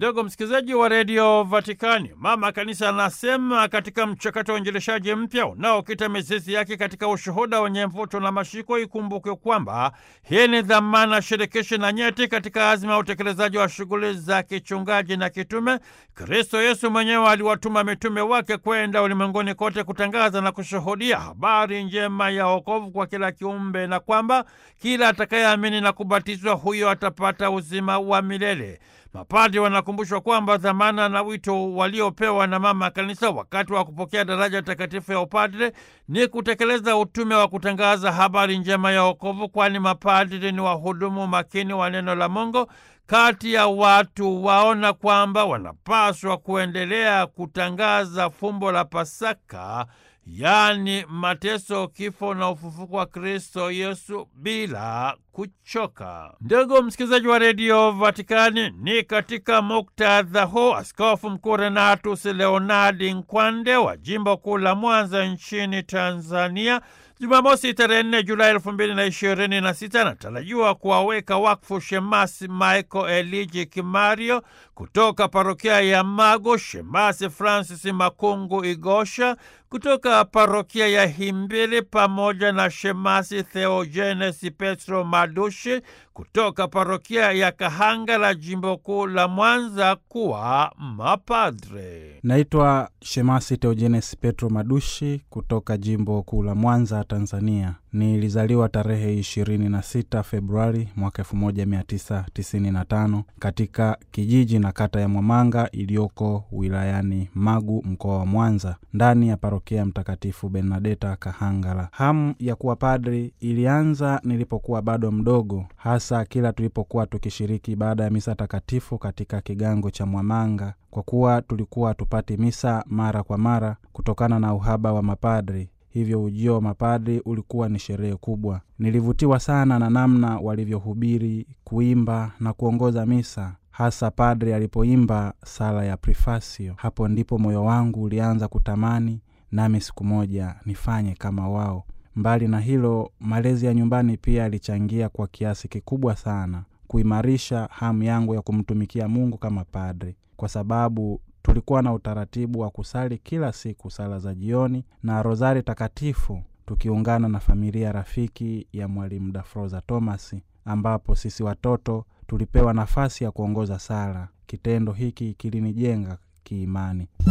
Ndugu msikilizaji wa redio Vatikani, mama kanisa anasema katika mchakato wa uinjilishaji mpya unaokita mizizi yake katika ushuhuda wenye mvuto na mashiko, ikumbukwe kwamba hii ni dhamana shirikishi na nyeti katika azima ya utekelezaji wa shughuli za kichungaji na kitume. Kristo Yesu mwenyewe aliwatuma mitume wake kwenda ulimwenguni kote kutangaza na kushuhudia habari njema ya wokovu kwa kila kiumbe, na kwamba kila atakayeamini na kubatizwa huyo atapata uzima wa milele. Mapadri wanakumbushwa kwamba dhamana na wito waliopewa na mama kanisa wakati wa kupokea daraja takatifu ya upadre ni kutekeleza utume wa kutangaza habari njema ya wokovu, kwani mapadri ni wahudumu makini wa neno la Mungu kati ya watu waona kwamba wanapaswa kuendelea kutangaza fumbo la Pasaka, yaani mateso, kifo na ufufuko wa Kristo Yesu bila kuchoka. Ndugu msikilizaji wa redio Vatikani, ni katika muktadha huu Askofu Mkuu Renatus Leonardi Nkwande wa jimbo kuu la Mwanza nchini Tanzania Jumamosi tarehe nne Julai elfu mbili na ishirini na sita anatarajiwa kuwaweka wakfu Shemasi Michael Eliji Kimario kutoka parokia ya Mago, Shemasi Francis Makungu Igosha kutoka parokia ya Himbili pamoja na Shemasi Theogenes Petro Madushi kutoka parokia ya Kahanga la jimbo kuu la Mwanza kuwa mapadre. Naitwa Shemasi Theogenes Petro Madushi kutoka jimbo kuu la Mwanza, Tanzania. Nilizaliwa tarehe 26 Februari mwaka 1995 katika kijiji na kata ya Mwamanga iliyoko wilayani Magu, mkoa wa Mwanza, ndani ya parokia ya Mtakatifu Bernadeta Kahangala. Hamu ya kuwa padri ilianza nilipokuwa bado mdogo, hasa kila tulipokuwa tukishiriki ibada ya misa takatifu katika kigango cha Mwamanga, kwa kuwa tulikuwa hatupati misa mara kwa mara kutokana na uhaba wa mapadri hivyo ujio wa mapadri ulikuwa ni sherehe kubwa. Nilivutiwa sana na namna walivyohubiri, kuimba na kuongoza misa, hasa padri alipoimba sala ya Prefasio. Hapo ndipo moyo wangu ulianza kutamani nami siku moja nifanye kama wao. Mbali na hilo, malezi ya nyumbani pia yalichangia kwa kiasi kikubwa sana kuimarisha hamu yangu ya kumtumikia Mungu kama padri, kwa sababu tulikuwa na utaratibu wa kusali kila siku sala za jioni na rozari takatifu tukiungana na familia rafiki ya mwalimu Dafroza Thomas, ambapo sisi watoto tulipewa nafasi ya kuongoza sala. Kitendo hiki kilinijenga kiimani.